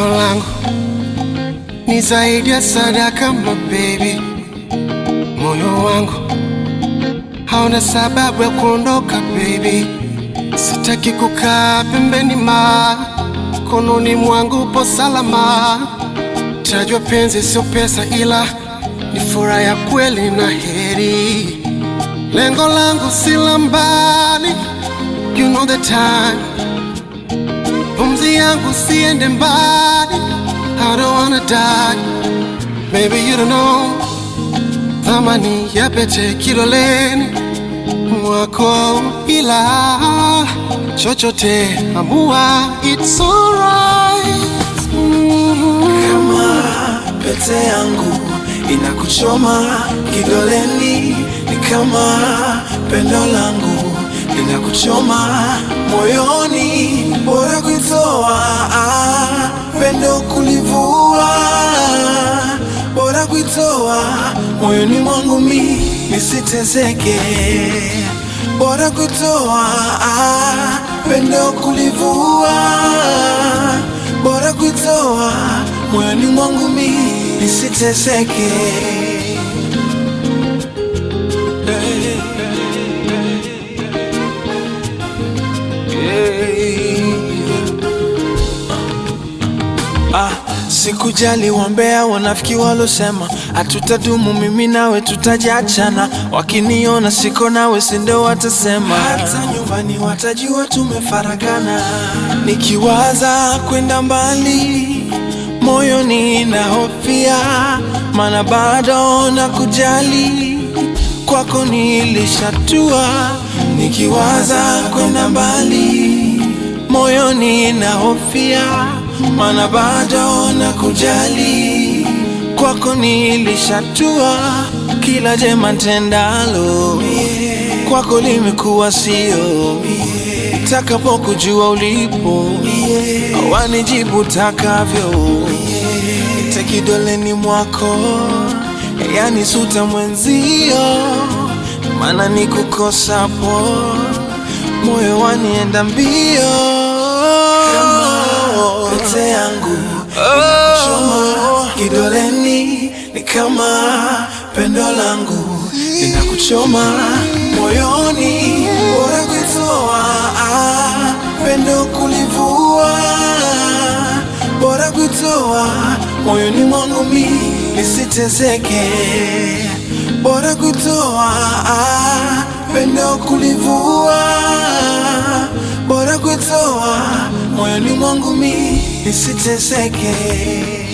langu ni zaidi ya sadaka, my baby. Moyo wangu hauna sababu ya kuondoka baby, sitaki kukaa pembeni, ma kononi mwangu po salama. Tajua penzi sio pesa, ila ni furaha ya kweli na heri. Lengo langu si la mbali, you know the time. Pumzi yangu siende mbali, I don't wanna die. Maybe you don't know thamani ya pete kiloleni mwako, ila chochote amua, it's alright. Mhm. Kama pete yangu inakuchoma kidoleni, ni kama pendo langu linakuchoma moyoni, bora kuitoa ah, pendo kulivua, bora kuitoa moyoni mwangu mi nisitezeke, bora kuitoa ah, pendo kulivua bora kuitoa moyoni mwangu mi nisiteseke. Ah, sikujali wambea wanafiki walosema hatutadumu, mimi nawe tutajiachana. Wakiniona siko nawe, sindo watasema, hata nyumbani watajua tumefaragana. Nikiwaza kwenda mbali, moyoni nahofia, mana bado na kujali kwako nilishatua. Nikiwaza kwenda mbali moyoni nahofia, mana bado na kujali kwako nilishatua. Kila jema tendalo kwako limekuwa sio, takapokujua ulipo wanijibu takavyo, ite kidoleni mwako, yani suta mwenzio, mana nikukosapo moyo wanienda mbio pete yangu inakuchoma kidoleni, ni kama pendo langu linakuchoma moyoni, bora kuitoa ah, pendo kulivua, bora kuitoa moyoni mwangu mi nisitezeke, bora kuitoa ah, pendo kulivua, bora kuitoa moyoni mwangu mi nisiteseke.